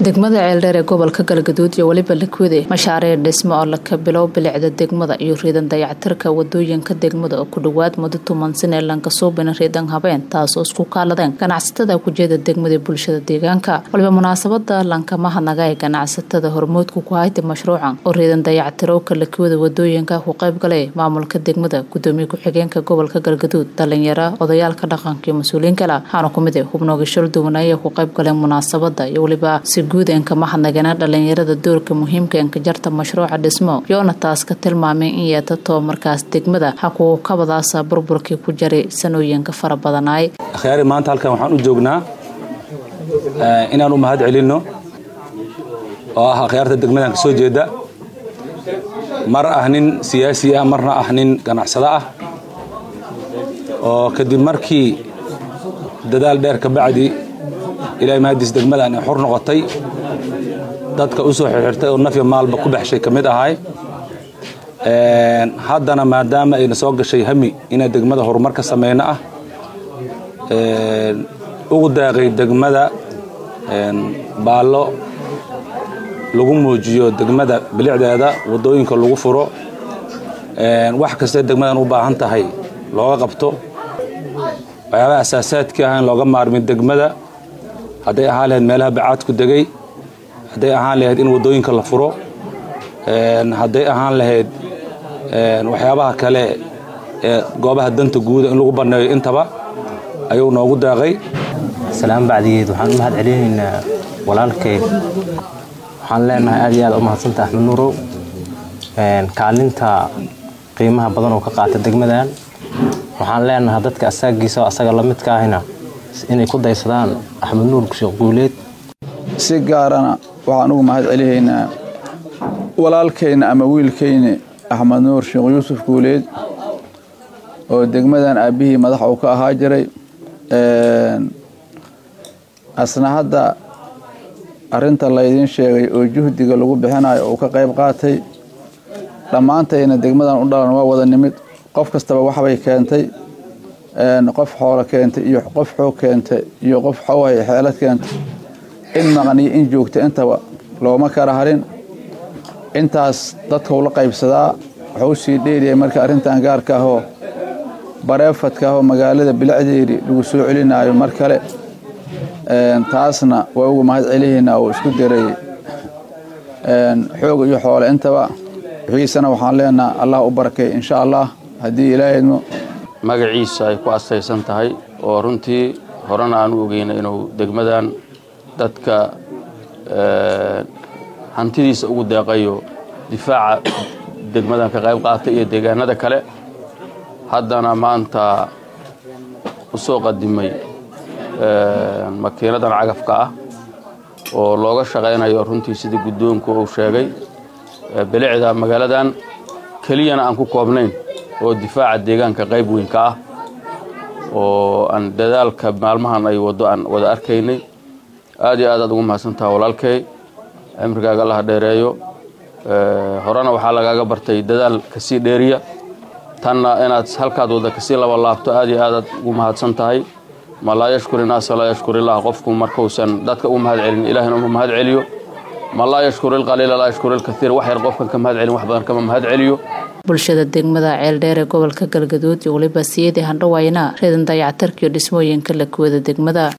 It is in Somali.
degmada ceeldheer ee gobolka galgaduud iyo weliba lakwede mashaariic dhismo oo laka bilow bilicda degmada iyo riidan dayactirka wadooyinka degmada oo ku dhowaad muddo tuman sane lankasuubina riidan habeen taasoo isku kaaladeen ganacsatada kujeeda degmada bulshada deegaanka waliba munaasabada lankamaha naga ee ganacsatada hormoodka ku hayta mashruucan oo riidan dayactirowka lakwada wadooyinka ku qayb galay maamulka degmada gudoomiye ku-xigeenka gobolka galgaduud dhalinyaro odayaalka dhaqanka iyo mas-uuliyiin kale waxaana kumid ah xubnooga shal duwan ayay ku qayb galeen munaasabada iyo weliba si guud enka mahadnagana dhalinyarada doorka muhiimka enka jarta mashruuca dhismo yoona taas ka tilmaamay in yeetatoo markaas degmada hakuu kabadaasa burburkii ku jaray sanooyinka fara badanaay akhyaari maanta halkan waxaan u joognaa inaan u mahad celinno oo ah akhyaarta degmadan ka soo jeeda mar ah nin siyaasi ah marna ah nin ganacsado ah oo kadib markii dadaal dheer ka bacdi ilaahay mahadiis degmadan ay xor noqotay dadka u soo xirxirtay oo nafya maalba ku baxshay ka mid ahay haddana maadaama ayna soo gashay hami inaan degmada horumar ka samayno ah ugu daaqay degmada baallo lagu muujiyo degmada bilicdeeda waddooyinka lagu furo wax kastee degmadan u baahan tahay looga qabto waxyaabaha asaasaadkii ah in looga maarmin degmada hadday ahaan lahayd meelaha bacaadku degay hadday ahaan lahayd in waddooyinka la furo hadday ahaan lahayd waxyaabaha kale ee goobaha danta guuda in lagu banneeyo intaba ayuu noogu daaqay salaan bacdigeed waxaan u mahad celinaynaa walaalkay waxaan leenahay aad iyo aad u mahadsanta axmed nuurow kaalinta qiimaha badan oo ka qaata degmadan waxaan leenahay dadka asaagiisa oo asaga la midka ahina inay ku daysadaan axmed nuur sheekh guuleed si gaarana waxaan ugu mahad celihaynaa walaalkayna ama wiilkayna axmed nuur sheekh yuusuf guuleed oo degmadan aabbihii madax uu ka ahaa jiray asna hadda arinta laydiin sheegay oo juhdiga lagu bixinayo uu ka qayb qaatay dhammaantayna degmadan u dhalan waa wada nimid qof kastaba waxbay keentay qof xoolo keentay iyo qof xoog keentay iyo qof xowhay xeelad keentay in maqniyo in joogta intaba looma kala harin intaas dadkau la qaybsadaa wuxuu sii dheeriyay marka arrintan gaarka ahoo bareefadka ahoo magaalada bilicdeedii lagu soo celinaayo mar kale taasna waa uga mahad celihaynaa oo isku daray xoog iyo xoole intaba wixiisana waxaan leenaha allah u barakay insha allah haddii ilaahayno magaciisa ay ku astaysan tahay oo runtii horena aan u ogeyna inuu degmadan dadka hantidiisa ugu deeqayo difaaca degmadan ka qayb qaata iyo deegaanada kale haddana maanta u soo qadimay makiinadan cagafka ah oo looga shaqaynayo runtii sidii guddoonku uu sheegay bilicda magaaladan keliyana aan ku koobnayn oo difaaca deegaanka qayb weynka ah oo aan dadaalka maalmahan ay waddo aan wada arkaynay aad iyo aad aad ugu mahadsantaha walaalkay cimrigaaga allaha dheereeyo horena waxaa lagaaga bartay dadaal kasii dheeriya tanna inaad halkaad wadda kasii laba laabto aad iyo aadaad ugu mahadsan tahay ma laa yashkur inaasa laa yashkur illah qofku markuusan dadka u mahad celin ilahina uma mahad celiyo ma laa yashkur ilqaliila laa yashkur ilkaiir wax yar qofkan ka mahad celin wax badan kama mahad celiyo bulshada degmada ceeldheer ee gobolka galgaduud iyo weliba siyadii handhawaayna reedan dayactarkiiyo dhismooyinka lakuwada degmada